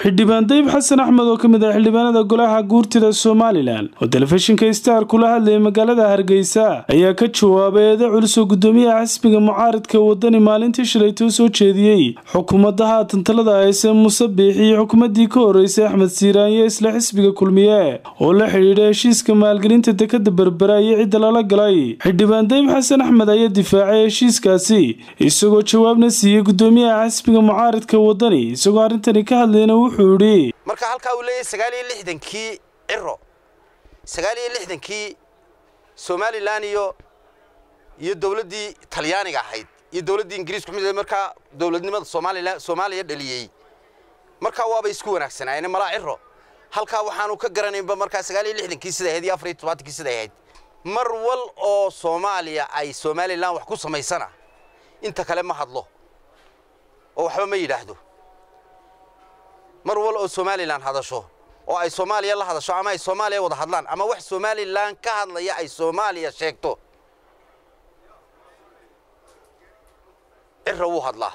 xildhibaan dayib xasan axmed oo ka mid ah xildhibaanada golaha guurtida somalilan oo telefishinka star kula hadlayay magaalada hargeysa ayaa ka jawaabay eeda culus oo gudoomiyaha xisbiga mucaaridka wadani maalintii shalaytoo soo jeediyey xukuumadda haatan talada hayse muuse biixi iyo xukuumaddii ka horeysay axmed siiraanye isla xisbiga kulmiye oo la xidhiidha heshiiska maalgelinta dekada berbera iyo cidda lala galay xildhibaan dayib xasan axmed ayaa difaacay heshiiskaasi isagoo jawaabna siiyey gudoomiyaha xisbiga mucaaridka wadani isagoo arrintani ka hadlayna wuxuu yidhi marka halkaa uu leeyahay sagaal iyo lixdankii ciro sagaal iyo lixdankii somalilan iyo iyo dowladdii talyaaniga ahayd iyo dowladdii ingiriisku mid markaa dowladnimada somalilan soomaaliya dhaliyey markaa waabay isku wanaagsanaayeen malaa ciro halkaa waxaanu ka garanaynba markaa sagaal iyo lixdankii siday ahayd iyo afar iyo tobaatankii siday ahayd mar wal oo soomaaliya ay somalilan wax ku samaysana inta kale ma hadlo oo waxba ma yidhaahdo mar wal oo somalilan hadasho oo ay soomaaliya la hadasho ama ay soomaaliya wada hadlaan ama wax somalilan ka hadlaya ay soomaaliya sheegto cira wuu hadlaa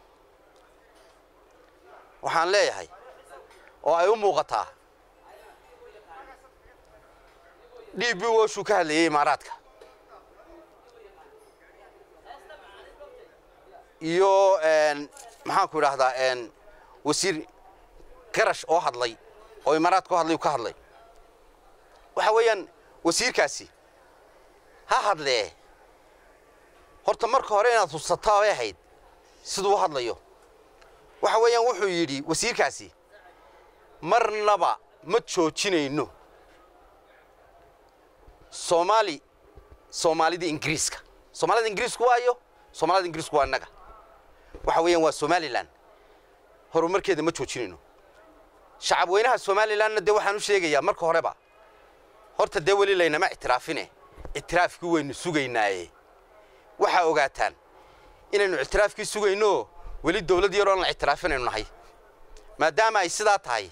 waxaan leeyahay oo ay u muuqataa d b woshuu ka hadlayay imaaraadka iyo maxaanku idhaahdaa wasiir garash oo hadlay oo imaaraadka oo hadlay ka hadlay waxa weeyaan wasiirkaasi ha hadlee horta marka hore inaad hubsataa bay ahayd siduu u hadlayo waxa weeyaan wuxuu yidhi wasiirkaasi marnaba ma joojinayno soomaali soomaalida ingiriiska soomaalida ingiriisku waayo soomaalida ingiriisku waa innaga waxa weeyaan waa somalilan horumarkeeda ma joojinayno shacab weynaha somalilanna dee waxaan u sheegayaa marka horeba horta dee weli laynama ictiraafine ictiraafkii waynu sugaynaaye waxaa ogaataan inaynu ictiraafkii sugayno weli dawlad yaroon la ictiraafinaynu nahay maadaama ay sidaa tahay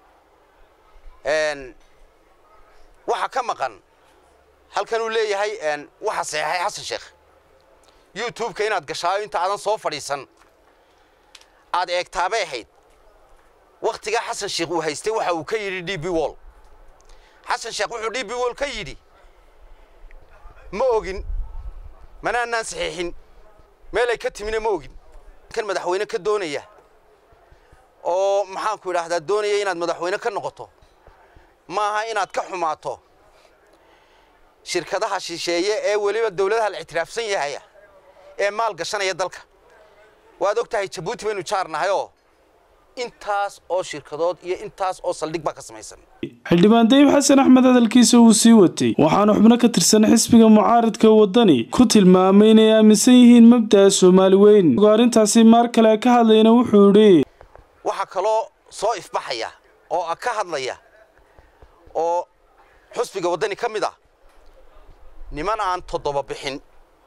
waxa ka maqan halkan uu leeyahay waxa saxeexay xasan sheekh youtube-ka inaad gashaayo inta aadan soo fadhiisan aad eegtaabay ahayd wakhtigaa xasan sheekh uu haystay waxa uu ka yidhi d b wall xasan sheekh wuxuu d b wall ka yidhi ma ogin manaanaan saxiixin meelay ka timina ma ogin kan madaxweyne ka doonaya oo maxaanku idhaahdaa doonaya inaad madaxweyne ka noqoto maaha inaad ka xumaato shirkadaha shisheeye ee weliba dawladaha la ictiraafsan yahaya ee maal gashanaya dalka waad og tahay jabuuti baynu jaarnahayoo intaas oo shirkadood iyo intaas oo saldhig baa ka samaysan xildhibaan dayib xasan axmed hadalkiisa uu sii watay waxaana xubno ka tirsan xisbiga mucaaridka wadani ku tilmaamay inay aaminsan yihiin mabda'a soomaali weyn oo arrintaasi maar kale ka hadlayna wuxuu yidhi waxaa kaloo soo ifbaxaya oo ka hadlaya oo xusbiga waddani ka mid ah niman aan toddoba bixin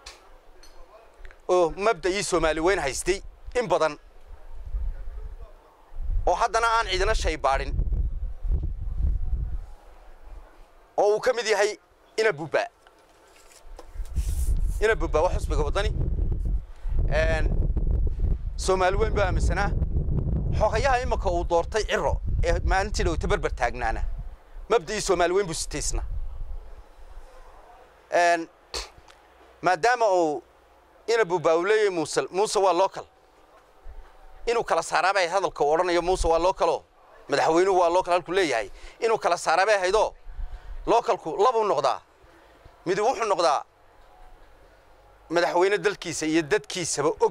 oo mabda'ii soomaali weyn haystay in badan oo haddana aan cidina shay baadhin oo uu ka mid yahay ina bubba ina bubba waa xusbiga waddani soomaali weyn baa aaminsanaa xogayaha imika uu doortay ciro ee maalintii dhowta berber taagnaana mabda'ii soomaali weyn buu sitaysna maadaama uu ina bubba uu leeyahay muuse muuse waa local inuu kala saaraabay ahayd hadalka uu odhanayo muuse waa localoo madaxweynuhu waa local halkuu leeyahay inuu kala saaraabay ahaydoo localku labuu noqdaa mid wuxuu noqdaa madaxweyne dalkiisa iyo dadkiisaba og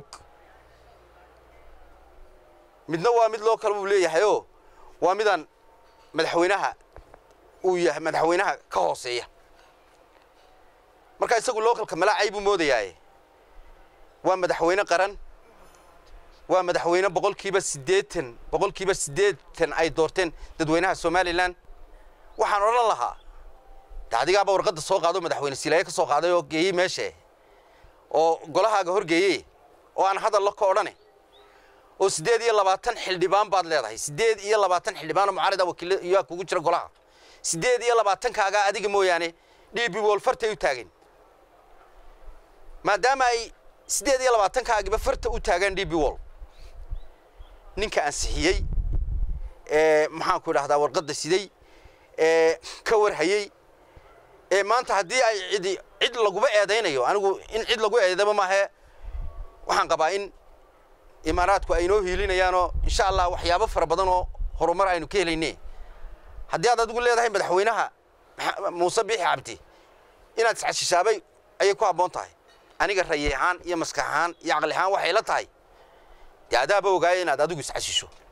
midna waa mid local buu leeyahayoo waa midaan madaxweynaha uu yahay madaxweynaha ka hooseeya markaa isagu localka malaacay buu moodayaaye waa madaxweyne qaran waa madaxweyne boqolkiiba siddeetan boqolkiiba siddeetan ay doorteen dadweynaha somalilan waxaan odhan lahaa de adigaaba warqadda soo qaado madaxweyne silaaye ka soo qaaday oo geeyey meeshee oo golahaaga horgeeyey oo aan hadalla ka odhane oo siddeed iyo labaatan xildhibaan baad leedahay siddeed iyo labaatan xildhibaanoo mucaarida wakiil iyaa kugu jira golaha siddeed iyo labaatankaagaa adiga mooyaane d b wol fartay u taageen maadaama ay siddeed iyo labaatankaagiba farta u taagaan d b wol ninka ansixiyey ee maxaanku idhahdaa warqadda siday ee ka warhayey ee maanta haddii ay cidi cid laguba eedaynayo anigu in cid lagu eedaba maahe waxaan qabaa in imaaraadku ay inoo hiilinayaanoo insha allah waxyaabo fara badan oo horumar aynu ka helayne haddii aad adigu leedahay madaxweynaha muuse biixi cabdi inaad iscashishaabay ayay ku habboon tahay aniga rayi ahaan iyo maskax ahaan iyo caqli ahaan waxay la tahay dee adaaba ogaaya inaad adigu iscashisho